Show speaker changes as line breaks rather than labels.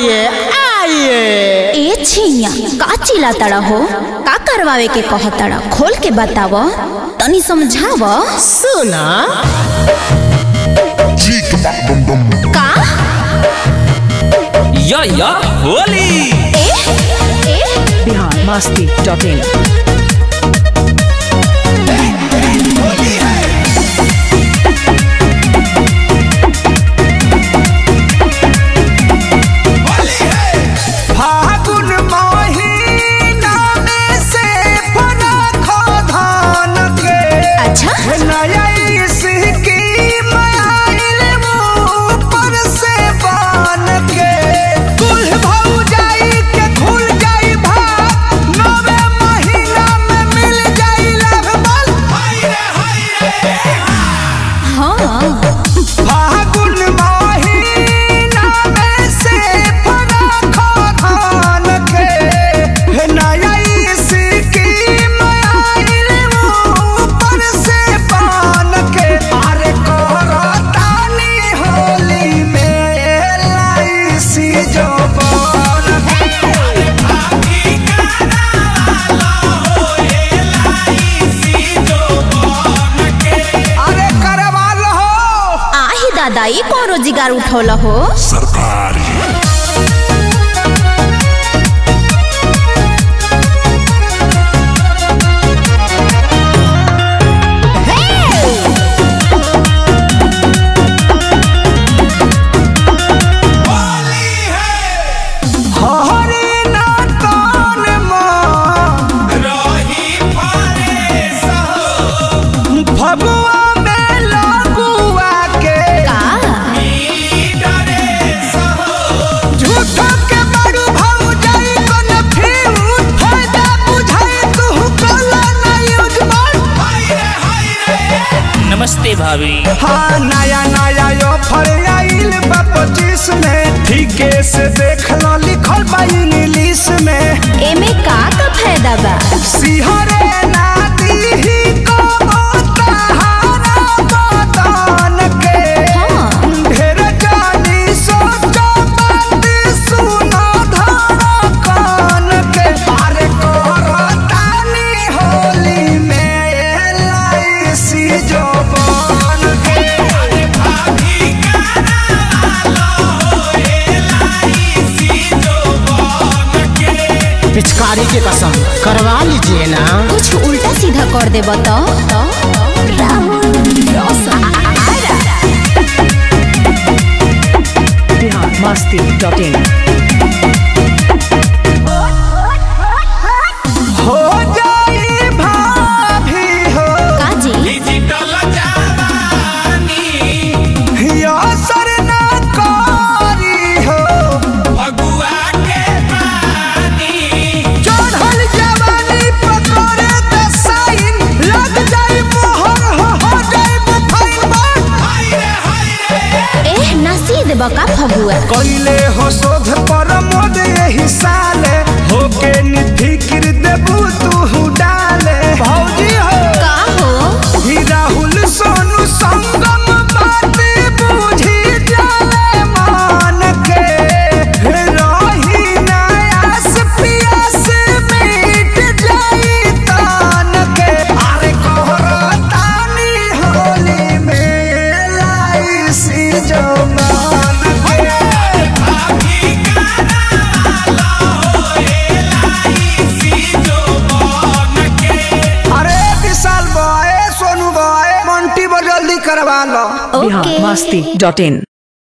आइए आइए
ए छिया का चिल्ला तड़ा हो का करवावे के कह तड़ा खोल के बताव तनी समझाव
सुना
का
या या होली
ए ए
बिहार मस्ती डॉट इन
फागुन महीना में से फरखो धान के
अच्छा
नया स्कीम आइल ऊपर से बान के कुल भौ जाई के खुल जाई भाग नवे महीना में मिल जाई लगभग
हाँ
फागुन महीना में से फरखो धान के नया स्कीम आइल ऊपर से बान के अरे करतानी होली में एलआईसी जो बान अरे करवा लो
आही दादा ई कौन रोजगार उठौल हो
हरी ना तान माँ फगुआ में लगुआ के
का
झूठो के बड़ू भाऊ जाई कन फ्यूज फायदा बुझाई तू कला ना यूज
नमस्ते भाभी
हाँ नया नया यो फल आइल बा पच्चीस में ठीके से देख लो लिखल बा इंग्लिश में
एमे का का फायदा बा
सिहरे नाती ही को ताहारा बदन के
हाँ
ढेर जानी सोचो बात सुनो धड़कन के अरे करतानी होली में एलआईसी जो बन के
पिचकारी की कसम करवा लीजिए ना
कुछ उल्टा सीधा कर दे बता
बिहार मस्ती डॉट इन
हो जाई भाभी हो
काजी
या सर ना कारी हो चढ़ल जवानी पकड़े त साइन लग जाई मोहर हो हो जाई फाइन
एह नसीद बका फगुआ
कइले हो शोध पर मोद यही साले होके निफिक्र देबू तू डाले भौजी हो
का हो
ही राहुल सोनू संगम बात बूझी जाले मान के रही नयास पियास मिट जाई तान के अरे कहरतानी होली में लाइसी जो मान के अरे विशाल बॉय सोनू बॉय मंटी बो जल्दी करवा लो
बिहार
ओके
मस्ती डॉट इन